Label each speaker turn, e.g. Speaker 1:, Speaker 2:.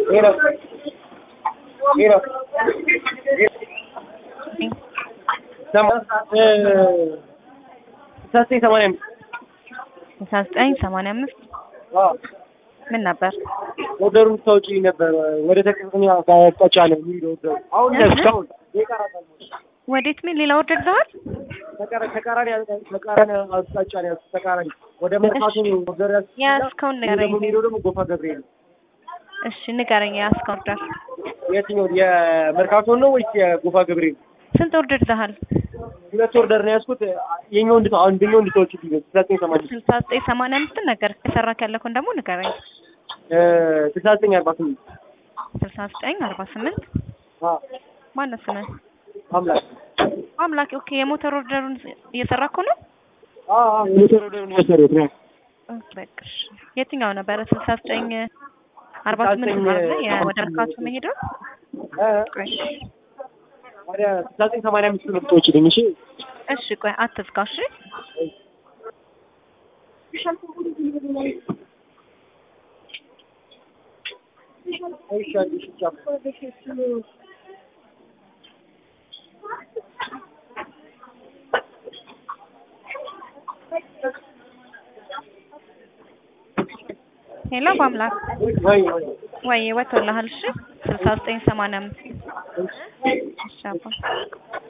Speaker 1: Mira. Mira. ዘጠኝ ሰማንያ አምስት
Speaker 2: ስልሳ ዘጠኝ ሰማንያ አምስት ምን ነበር?
Speaker 1: ኦርደሩን ታውጪ ነበር ወደ ተቀጥኛ አቅጣጫ ነው የሚሄደው ኦርደሩ አሁን
Speaker 2: እህ?
Speaker 1: እስካሁን ይቀራታል
Speaker 2: ወዴት ምን ሌላ ኦርደር ይዘዋል?
Speaker 1: ተቃራ- ተቃራኒ ተቃራኒ አቅጣጫ ነው ያዝኩት ተቃራኒ ወደ መርካቶ ነው ኦርደር ያዝኩት
Speaker 2: ያዝከውን
Speaker 1: እኔ
Speaker 2: ንገረኝ።
Speaker 1: ደግሞ የሚሄደው ደግሞ ጎፋ ገብርኤል ነው
Speaker 2: እሺ ንገረኝ። ያዝከውን ኦርደር
Speaker 1: የትኛው የመርካቶን ነው ወይስ የጎፋ ገብርኤል
Speaker 2: ስንት ኦርደር ይዘሃል?
Speaker 1: ሁለት ኦርደር ነው ያዝኩት የኛው እንድታ አንደኛው እንድታወጪልኝ ነው ስልሳ ዘጠኝ ሰማንያ
Speaker 2: ስልሳ ዘጠኝ ሰማንያ አምስትን ነገር የሰራክ ያለከውን ደግሞ ንገረኝ።
Speaker 1: ስልሳ ዘጠኝ አርባ ስምንት
Speaker 2: ስልሳ ዘጠኝ አርባ ስምንት ማነው ስምህ?
Speaker 1: አምላክ
Speaker 2: አምላክ ኦኬ። የሞተር ኦርደሩን እየሰራኩ ነው።
Speaker 1: ሞተር ኦርደሩን እየሰሩት ነው
Speaker 2: በቃ እሺ። የትኛው ነበረ? ስልሳ ዘጠኝ አርባ ስምንት
Speaker 1: ስልሳ
Speaker 2: ማለት
Speaker 1: ዘጠኝ
Speaker 2: ነው ወደ መርካቶ መሄደው። ቆይ
Speaker 1: ወደ ስልሳ ዘጠኝ ሰማንያ አምስት ነው የምትወጪልኝ እሺ
Speaker 2: እሺ ቆይ አትዝጋው። እሺ
Speaker 1: እሺ አንዴ እሺ ቻው
Speaker 2: ሄሎ በአምላክ
Speaker 1: ወይ ወይ
Speaker 2: ወይ ወጥቶልሃል። እሺ ስልሳ ዘጠኝ ሰማንያ አምስት እሺ አባ